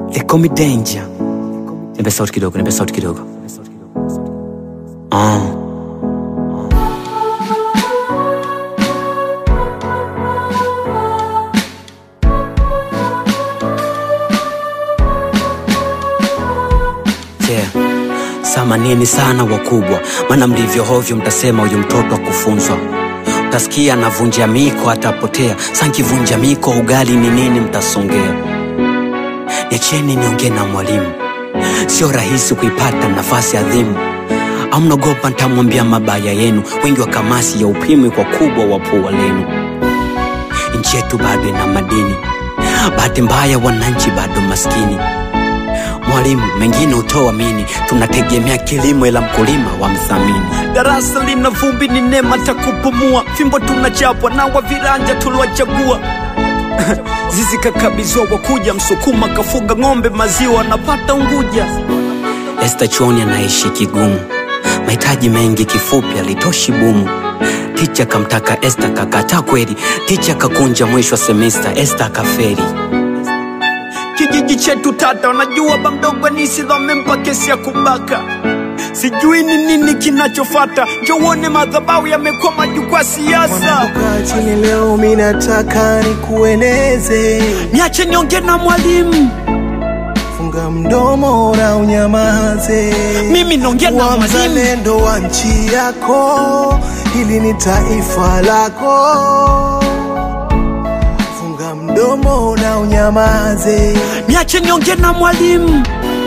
They call me danger. Nipe sauti kidogo, nipe sauti kidogo. Ah. Yeah. Samanini sana wakubwa, maana mlivyo hovyo mtasema huyu mtoto akufunzwa. Utasikia anavunja miko atapotea, sankivunja miko ugali ni nini mtasongea. Niacheni niongee na mwalimu, sio rahisi kuipata nafasi adhimu. Au mnaogopa ntamwambia mabaya yenu, wengi wa kamasi ya upimwi kwa kubwa wa pua lenu. Nchi yetu bado ina madini, bahati mbaya wananchi bado maskini. Mwalimu, mengine utoamini, tunategemea kilimo ila mkulima wa mthamini. darasa lina vumbi ni neema takupumua fimbo tunachapwa na wa viranja tuliwachagua zizi kakabizwa wakuja msukuma kafuga ng'ombe maziwa anapata unguja Esta chuoni anaishi kigumu, mahitaji mengi, kifupi alitoshi bumu. Ticha kamtaka Esta kakataa kweli, ticha kakunja mwisho wa semesta, Esta akaferi. kijiji chetu tata wanajua bamdogo nisidho amempa kesi ya kubaka sijui ni nini kinachofata njouone madhabau yamekuwa majukwaa siasa Mwananguka chini leo, mi nataka nikueleze, niache niongee na mwalimu funga mdomo na unyamaze. mimi naongea na Kuwa mwalimu mzalendo wa nchi yako, hili ni taifa lako. Funga mdomo na unyamaze. niache niongee na mwalimu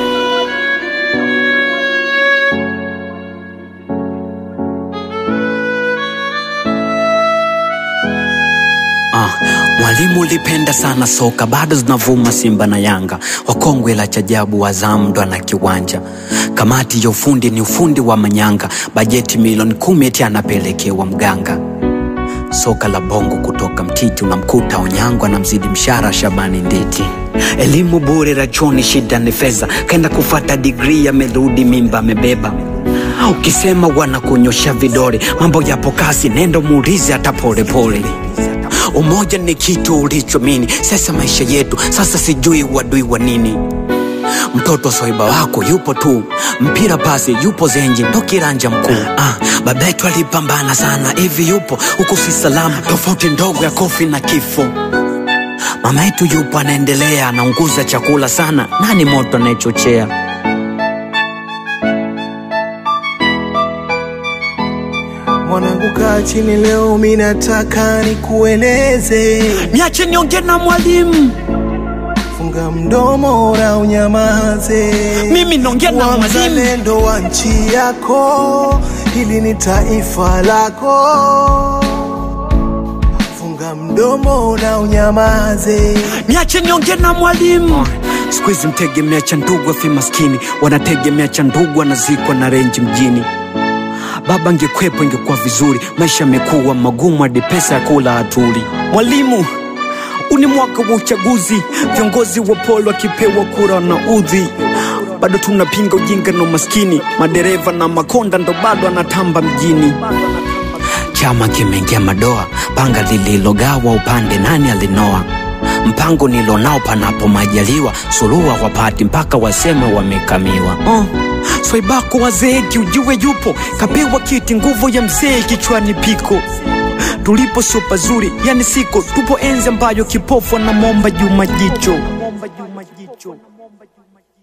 Ah, mwalimu ulipenda sana soka, bado zinavuma Simba na Yanga, wakongwe la chajabu, Azam ndo ana kiwanja. Kamati ya ufundi ni ufundi wa manyanga, bajeti milioni kumi eti anapelekewa mganga. Soka la bongo kutoka mtiti, unamkuta Onyango anamzidi mshara Shabani Nditi. Elimu bure rachoni, shida ni fedha, kaenda kufata digrii, amerudi mimba amebeba. Ukisema wanakunyosha vidole, mambo yapo kasi, nenda muulize hata polepole. Umoja ni kitu ulichomini, sasa maisha yetu sasa, sijui wadui wa nini. Mtoto wa swaiba wako yupo tu, mpira pasi yupo zenji, ndo kiranja mkuu. Ah, baba yetu alipambana sana, hivi yupo huku si salama, tofauti ndogo ya kofi na kifo. Mama yetu yupo anaendelea, anaunguza chakula sana, nani moto anayechochea? Mwanangu kaa chini leo, mi nataka nikueleze, niache niongee na mwalimu funga mdomo na unyamaze. mimi naongea na Kuwa mwalimu mzalendo wa nchi yako, hili ni taifa lako. Funga mdomo na unyamaze. niache niongee na mwalimu Siku hizi mtegemea cha ndugu afi maskini, wanategemea cha ndugu anazikwa na renji mjini. Baba angekwepo ingekuwa vizuri, maisha yamekuwa magumu hadi pesa ya kula hatuli. mwalimu huu ni mwaka wa uchaguzi viongozi wa polo wakipewa kura na udhi bado tunapinga ujinga na umaskini madereva na makonda ndo bado anatamba mjini Chama kimeingia madoa, panga lililogawa upande nani alinoa? Mpango nilonao panapo majaliwa, suluhu wapati mpaka waseme wamekamiwa. uh, swaibako wazeeki ujue yupo kapewa kiti nguvu ya mzee kichwani piko tulipo sio pazuri yani siko tupo enzi ambayo kipofu anamwomba juma jicho